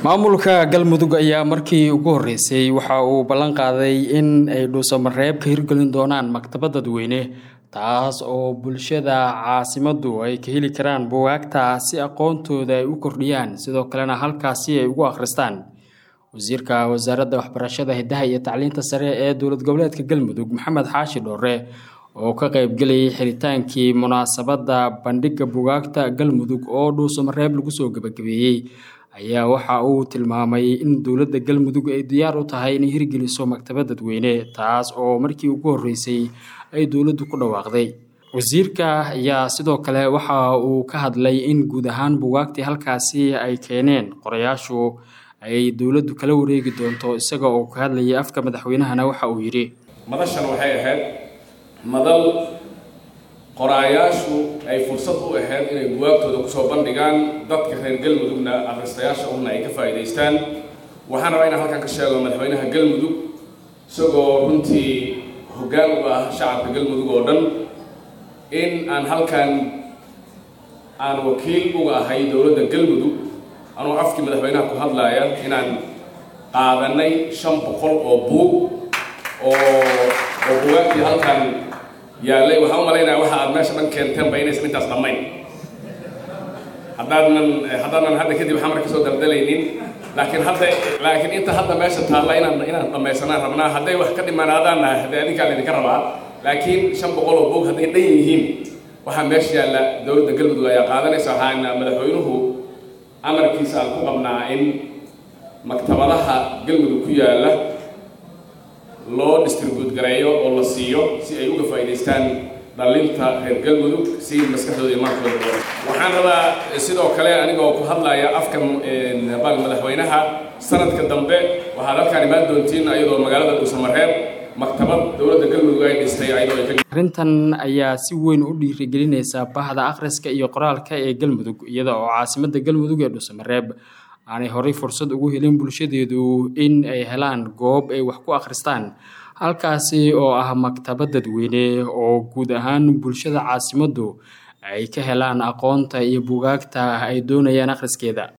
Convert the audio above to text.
maamulka galmudug ayaa markii ugu horeysay waxa uu ballan qaaday in ay dhuusamareeb ka hirgelin doonaan maktabad dadweyne taas oo bulshada caasimadu ay ka heli karaan bugaagta si aqoontooda ay u kordhiyaan sidoo kalena halkaasi ay ugu akhristaan wasiirka wasaaradda waxbarashada hidaha iyo tacliinta sare ee dowlad goboleedka galmudug maxamed xaashi dhoore oo ka qaybgelayay xiritaankii munaasabadda bandhigga bugaagta galmudug oo dhuusamareeb lagu soo gebagabeeyey ayaa waxa uu tilmaamay in dowladda galmudug ay diyaar u tahay inay hirgeliso maktabad dadweyne taas oo markii ugu horeysay ay dowladdu ku dhawaaqday wasiirka ayaa sidoo kale waxa uu ka hadlay in guud ahaan bugaagtii halkaasi ay keeneen qorayaashu ay dowladdu kala wareegi doonto isaga oo ka hadlayay afka madaxweynahana waxa uu yidhi madashan waxay ahayd madal qoraayaashu ay fursad u ahayd inay buwaagtooda kusoo bandhigaan dadka reer galmudugna akhristayaasha una ay ka faa'iidaystaan waxaan rabaa inaan halkan ka sheego madaxweynaha galmudug isagoo runtii hoggaan u ah shacabka galmudug oo dhan in aan halkan aan wakiil uga ahay dowladda galmudug anuu afkii madaxweynaha ku hadlaaya inaan qaadanay shan boqol oo buug oo oo bugaagtii halkan yaallay waxaan u malaynaya waxa aad meesha dhan keenteenba inaysan intaas dhammayn haddaadnan haddaanan hadda kadib xamar ka soo daldalaynin laakiin hadda laakiin inta hadda meesha taalla inaan inaan dhammaysanaan rabnaa hadday wax ka dhimaanaadaanna haddee adinkaa laydinka rabaa laakiin shan boqol oo buug hadday dhan yihiin waxaa meesha yaalla dowladda galmudug ayaa qaadanaysa waxaana madaxweynuhu amarkiisa aan ku qabnaa in maktabadaha galmudug ku yaalla loo distribuut gareeyo oo la siiyo si ay uga faa'iidaystaan dhalinta reer galmudug si maskaxdooda iyo maalkooda waxaan rabaa sidoo kale anigoo ku hadlaya afka bal madaxweynaha sanadka dambe waxaad halkaan imaan doontiin ayadoo magaalada dhuusamareeb maktabad dowladda galmudug ay dhistay ayadoo ay arrintan ayaa si weyn u dhiirigelinaysa bahda akhriska iyo qoraalka ee galmudug iyada oo caasimadda galmudug ee dhuusamareeb aanay horey fursad ugu helin bulshadeedu in ay helaan goob ay wax ku akhristaan halkaasi oo ah maktabad dadweyne oo guud ahaan bulshada caasimaddu ay ka helaan aqoonta iyo bugaagta ay doonayaan akhriskeeda